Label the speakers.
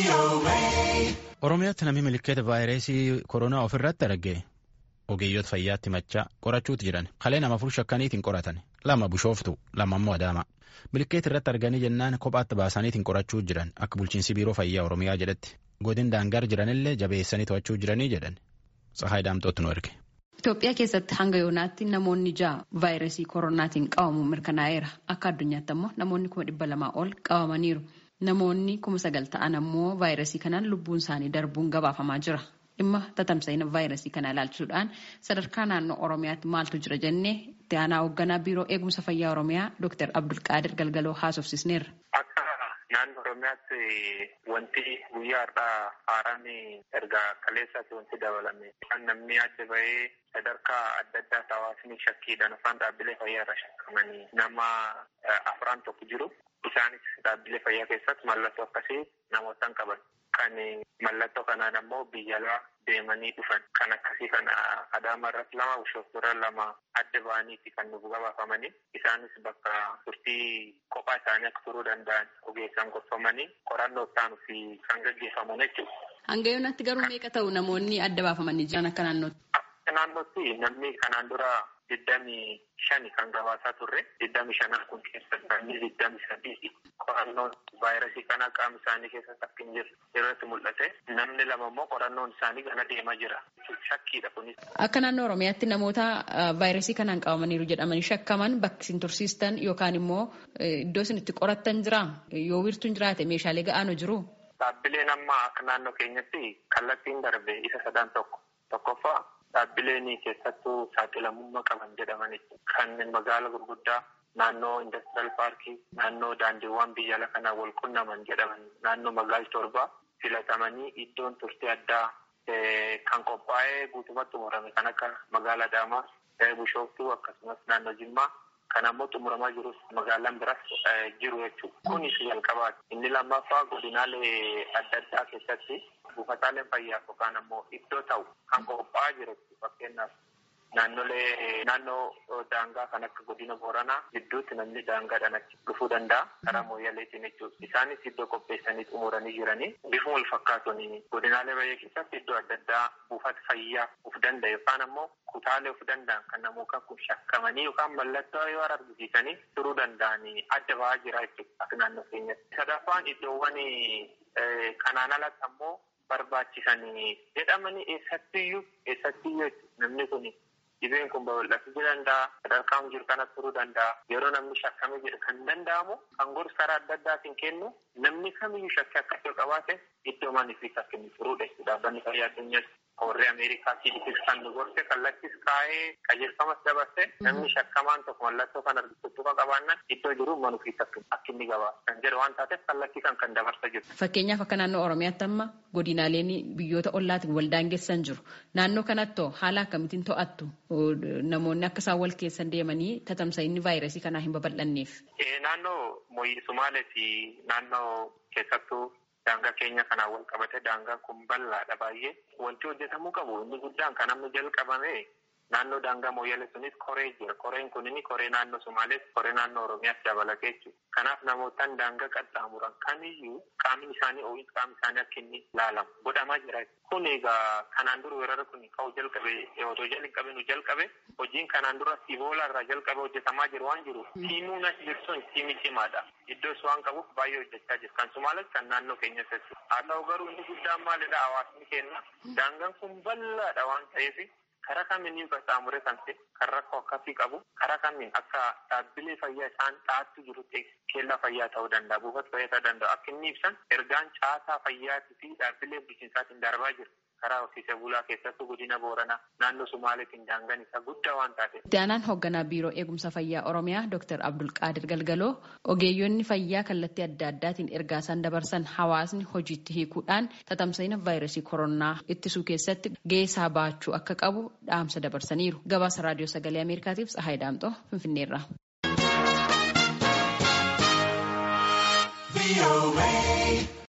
Speaker 1: Oromiyaatti namni milikeeta vaayirasii koronaa ofirratti arge ogeeyyoota fayyaatti machaa qorachuutti jiran kalee nama afur shakkaniitiin qoratan lama bushooftu lama immoo adaama milikeeta irratti arganii jennaan kophaatti baasaniitiin qorachuu jiran akka bulchiinsi biiroo fayyaa oromiyaa jedhetti godin daangar jiranillee jabeessanii to'achuu jiranii jedhan sahaa daamxootti nu erge.
Speaker 2: Itoophiyaa keessatti hanga yoonaatti namoonni ja'a vaayirasii koronaatiin qabamuun mirkanaa'eera. Akka addunyaatti ammoo namoonni kuma dhibba lamaa ol qabamaniiru. Namoonni kuma sagal ta'an ammoo vaayirasii kanaan lubbuun isaanii darbuun gabaafamaa jira. Dhimma tatamsa'ina vaayirasii kana ilaalchisuudhaan sadarkaa naannoo Oromiyaatti maaltu jira jennee itti aanaa hoogganaa biiroo eegumsa fayyaa Oromiyaa Dr. Abdulqaadir Galgaloo haasofsisneerra.
Speaker 3: Naannoo Oromiyaatti wanti guyyaa har'aa haaraan erga kaleessaatti wanti dabalame kan namni adda bahee sadarkaa adda addaatti hawaasni shakkiidhaan afaan dhaabbilee fayyaa irra shakkamanii nama afran tokko jiru. Isaanis dhaabbilee fayyaa keessatti mallattoo akkasii namoota qaban. Kan mallattoo kanaan ammoo biyya alaa deemanii dhufan. Kan akkasii kana Adaama irratti lama Bishooftuu irra lama adda ba'aniiti kan nuuf gabaafamanii. Isaanis bakka turtii kophaa isaanii akka turuu danda'an ogeessaan gorfamanii qorannoo ta'an fi kan gaggeeffaman jechuudha.
Speaker 2: Hanga yoonaatti garuu meeqa ta'u namoonni adda baafamanii jiran akka naannootti?
Speaker 3: Akka naannootti namni kanaan dura digdamii shani kan gabaasaa turre digdamii shanan kun keessatti namni digdamii sadii qorannoon vaayirasii kana qaama isaanii keessatti akka hin jirre irratti mul'ate namni lama immoo qorannoon isaanii gana deemaa jira shakkiidha kunis.
Speaker 2: Akka naannoo Oromiyaatti namoota vaayirasii kanaan qabamaniiru jedhamanii shakkaman bakki isin tursiistan yookaan immoo iddoo isin itti qorattan jira yoo wiirtuun jiraate meeshaalee ga'aanu jiru.
Speaker 3: Dhaabbileen amma akka naannoo keenyatti kallattiin darbe isa sadan tokko tokkoffaa dhaabbileen keessattuu saaxilamummaa qaban jedhamanitti kan magaala gurguddaa naannoo indastiraal paarkii naannoo daandiiwwan biyya ala kanaa wal qunnaman jedhaman naannoo magaala torbaa filatamanii iddoon turtii addaa kan qophaa'ee guutumatti xumurame kan akka magaala adaamaa bishooftuu akkasumas naannoo jimmaa kan ammoo xumuramaa jirus magaalaan biras jiru jechuudha. Kunis jalqabaati. Inni lammaffaa godinaalee adda addaa keessatti buufataaleen fayyaa yookaan ammoo iddoo ta'u kan qophaa'aa jiru fakkeenyaaf naannolee naannoo daangaa kan akka godina booranaa gidduutti namni daangaadhaan achi dhufuu danda'a karaa mooyyaleetiin jechuudha. Isaanis iddoo qopheessanii xumuranii jiranii bifuma wal fakkaatuun godinaalee baay'ee keessatti iddoo adda addaa buufata fayyaa of danda'a yookaan ammoo kutaalee of danda'an kan namoota kun shakkamanii yookaan mallattoo yoo argisiisanii turuu danda'anii adda ba'aa jira jechuudha akka naannoo keenyatti. Sadaffaan iddoowwan kanaan alatti ammoo barbaachisanii jedhamanii eessattiyyuu eessattiyyuu namni kun dhibeen kun babal'achuu danda'a sadarkaan jiru kanatti turuu danda'a yeroo namni shakkame jedhu kan danda'amu kan gorsa karaa adda addaatiin kennu namni kamiyyuu shakkii akkasii qabaate iddoo manii fi akka inni turuudha jechuudha dhaabbanni fayyaa addunyaatti warri ameerikaa CDC kan nu gorse kallattis kaa'ee qajeelfamas dabarse namni shakkamaan tokko mallattoo kan argisiisu qabaannan iddoo jiru manuu fi akka inni gabaasa kan jedhu waan taateef kallattii kan kan dabarsa jiru.
Speaker 2: Fakkeenyaaf akka naannoo Oromiyaatti amma godinaaleen biyyoota ollaatiin wal daangessan jiru. Naannoo kanatti haala akkamitiin to'attu namoonni akka isaan wal keessan deemanii tatamsa'inni vaayirasii kanaa hin babal'anneef.
Speaker 3: Naannoo Somaalee fi naannoo keessattuu daangaa keenya kanaan wal qabate daangaan kun bal'aadha baay'ee. Wanti hojjetamuu qabu inni guddaan kan amma jalqabame naannoo daangaa mooyyalee sunis koree jira. Koreen kun inni koree naannoo Somaalees koree naannoo Oromiyaas dabalatee jechuudha. Kanaaf namootaan daangaa qaxxaamuran kamiyyuu qaamni isaanii ooyis qaamni isaanii akka inni ilaalamu godhamaa jira. Kun egaa kanaan dura weerara kun ka'uu jalqabe otoo jalqabe nu jalqabe hojiin kanaan dura Iboola irraa jalqabe hojjetamaa jiru waan jiru tiimuun as jiru sun tiimii cimaadha. Iddoos waan qabuuf baay'ee hojjechaa jiru. Kan Somaalees kan naannoo keenya keessatti. Haa ta'u garuu inni guddaan maalidha hawaasni keenya. Daangaan kun bal'aadha waan ta'eef karaa kamiin qaxxaamuree kan ta'e kan rakkoo akkasii qabu karaa kamiin akka dhaabbilee fayyaa isaan dhaattu jirutti keellaa fayyaa ta'uu danda'a buufata fayyaa ta'uu danda'a akka inni ibsan ergaan caasaa fayyaatii fi dhaabbilee bulchiinsaatiin darbaa jiru karaa horsiisee bulaa keessattuu godina booranaa naannoo sumaaleetiin daangaan isaa guddaa waan taate.
Speaker 2: Itti aanaan hoogganaa biiroo eegumsa fayyaa oromiyaa Dr. Abdulqaadir Galgaloo ogeeyyonni fayyaa kallattii adda addaatiin ergaa isaan dabarsan hawaasni hojiitti hiikuudhaan tatamsa'ina vaayirasii koronaa ittisuu keessatti gahee baachuu akka qabu dhaamsa dabarsaniiru. Gabaasa raadiyoo sagalee Ameerikaatiif Tsahaay Daamxoo Finfinneerraa.